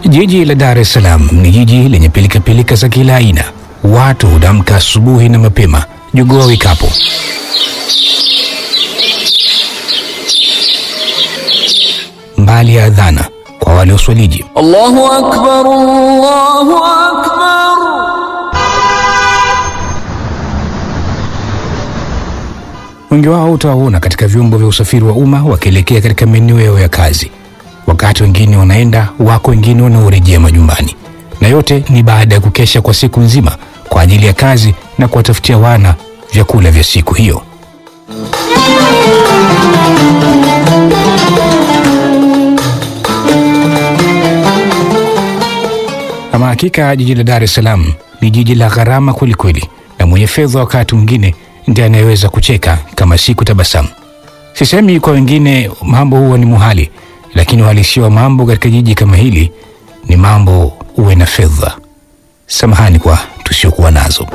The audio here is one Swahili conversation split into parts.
Jiji la Dar es Salaam ni jiji lenye pilikapilika za kila aina. Watu hudamka asubuhi na mapema, jogoo wikapo. Mbali ya adhana kwa wale uswaliji, Allahu akbar, Allahu akbar. wengi wao utawaona katika vyombo vya usafiri wa umma wakielekea katika maeneo yao ya kazi, wakati wengine wanaenda, wako wengine wanaorejea majumbani, na yote ni baada ya kukesha kwa siku nzima kwa ajili ya kazi na kuwatafutia wana vyakula vya siku hiyo. Ama hakika jiji la Dar es Salaam ni jiji la gharama kwelikweli, na mwenye fedha wakati mwingine ndiye anayeweza kucheka kama si kutabasamu. Sisemi kwa wengine mambo huwa ni muhali, lakini uhalisia wa mambo katika jiji kama hili ni mambo uwe na fedha. Samahani kwa tusiokuwa nazo.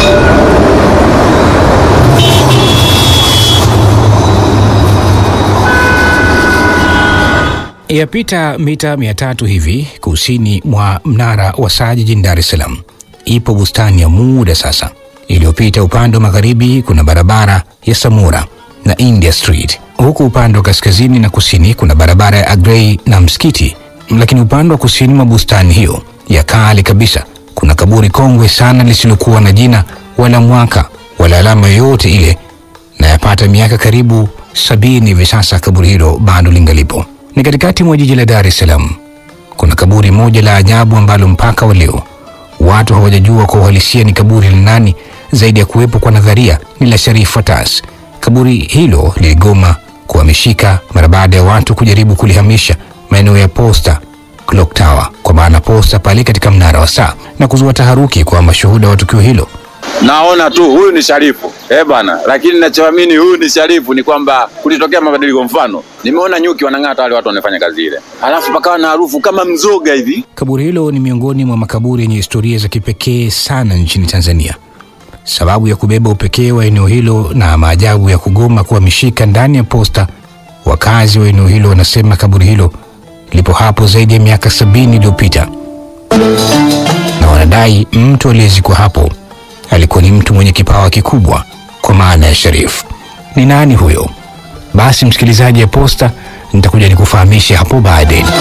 Yapita mita mia tatu hivi kusini mwa mnara wa saa jijini Dar es Salaam ipo bustani ya muda sasa iliyopita. Upande wa magharibi kuna barabara ya Samura na India Street, huku upande wa kaskazini na kusini kuna barabara ya Agrey na msikiti. Lakini upande wa kusini mwa bustani hiyo ya kale kabisa kuna kaburi kongwe sana lisilokuwa na jina wala mwaka wala alama yoyote ile, na yapata miaka karibu sabini hivi sasa kaburi hilo bado lingalipo. Ni katikati mwa jiji la Dar es Salaam. Kuna kaburi moja la ajabu ambalo mpaka wa leo watu hawajajua kwa uhalisia ni kaburi la nani, zaidi ya kuwepo kwa nadharia ni la Sharif Fatas. Kaburi hilo liligoma kuhamishika mara baada ya watu kujaribu kulihamisha maeneo ya Posta Clock Tower, kwa maana posta pale katika mnara wa saa, na kuzua taharuki kwa mashuhuda wa tukio hilo. Naona tu huyu ni Sharifu eh bana, lakini ninachoamini huyu ni Sharifu ni kwamba kulitokea mabadiliko. Mfano, nimeona nyuki wanang'ata wale watu wanafanya kazi ile, halafu pakawa na harufu kama mzoga hivi. Kaburi hilo ni miongoni mwa makaburi yenye historia za kipekee sana nchini Tanzania. Sababu ya kubeba upekee wa eneo hilo na maajabu ya kugoma kuhamishika ndani ya posta, wakazi wa eneo hilo wanasema kaburi hilo lipo hapo zaidi ya miaka sabini iliyopita, na wanadai mtu aliyezikwa hapo alikuwa ni mtu mwenye kipawa kikubwa kwa maana ya Sharif. Ni nani huyo? Basi msikilizaji ya Posta, nitakuja nikufahamishe hapo baadaye.